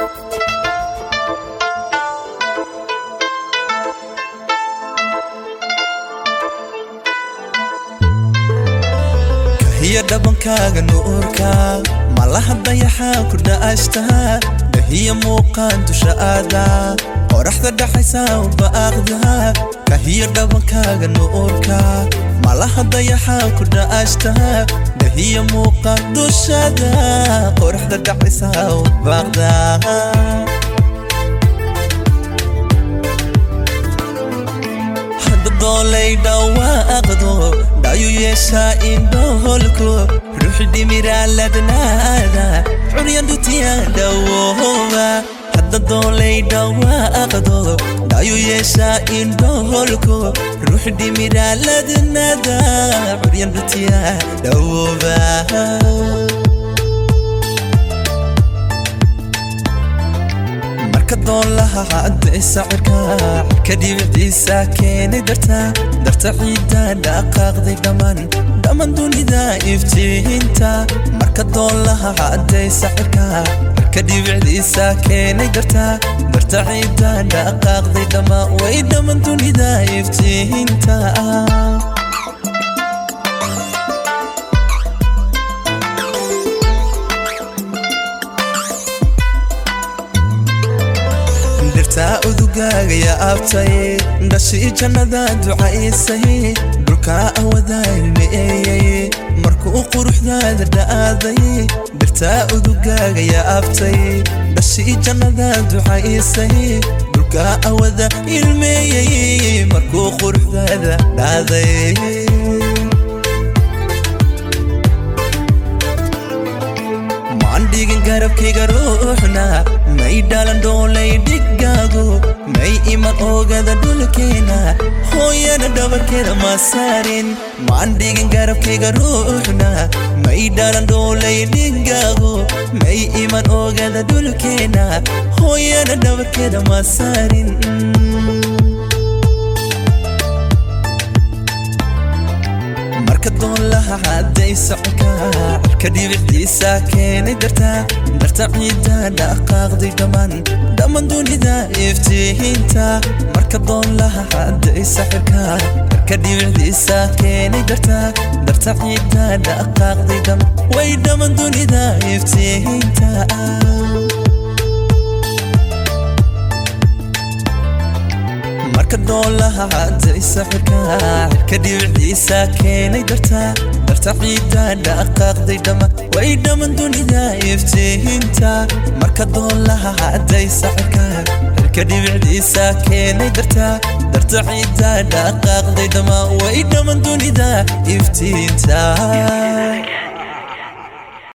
kahiya dhabankaaga nuurka malaha dayaxaa ku dha'ashtaa dahiya muuqaan dusha aada qoraxda dhaxaysa ubaaqda kahiya dhabankaaga nuurka malaha dayaxaa ku dha'ashtaa dahiya muuqaan dushada qoraxda dhaxaysa ubaaqda doolay dhawaaqdo dhayu yeeshaa indhoholku ruux dhimiraaladnaada curyandutiya dhawooba hadda doolay dhawaaqdo dhayu yeeshaa indhoholku ruux dhimiraaladnaada curyandutiya dhawooba doolaha hadday sacirka cirka dhibicdiisa keenay darta darta ciidda dhaqaaqday dhammaan dhammaan dunida iftiinta marka doolaha hadday sacirka cirka dhibicdiisa keenay darta darta ciidda dhaqaaqday dhammaan way dhammaan dunida iftiinta dhirtaa udugaaga yaa abtay dhashii jannada ducaysay dhulkaa awadaalmeeyey markuu quruxdaada dha'aaday dhirtaa udugaaga yaa abtay dhashii jannada ducaysay dhulkaa awada ilmeeyey markuu quruxdaada dhaaday dhigin garabkayga ruuxna may dhalan dhoolay dhigaago may iman oogada dhulkeena hooyana dhabarkeeda ma saarin maan dhigin garabkayga ruuxna may dhalan dhoolay dhigaago may iman oogada dhulkeena hooyana dhabarkeeda ma saarin marka doolaha hadday soconka cirka dhibicdiisa keenay darta darta ciidda dhaqaaqday dhammaan dhammaan dunida iftiinta marka doolaha hadday sacirka cirka dhibicdiisa keenay darta darta ciidda dhaqaaqday dhammaan way dhammaan dunida iftiinta marka doolaha hadday sacirka cirka dhibicdiisa keenay darta darta ciidda dhaqaaqday dhammaan way dhammaan dunida iftiinta marka doolaha hadday sacirka cirka dhibicdiisa keenay darta darta ciidda dhaqaaqday dhammaan way dhammaan dunida iftiinta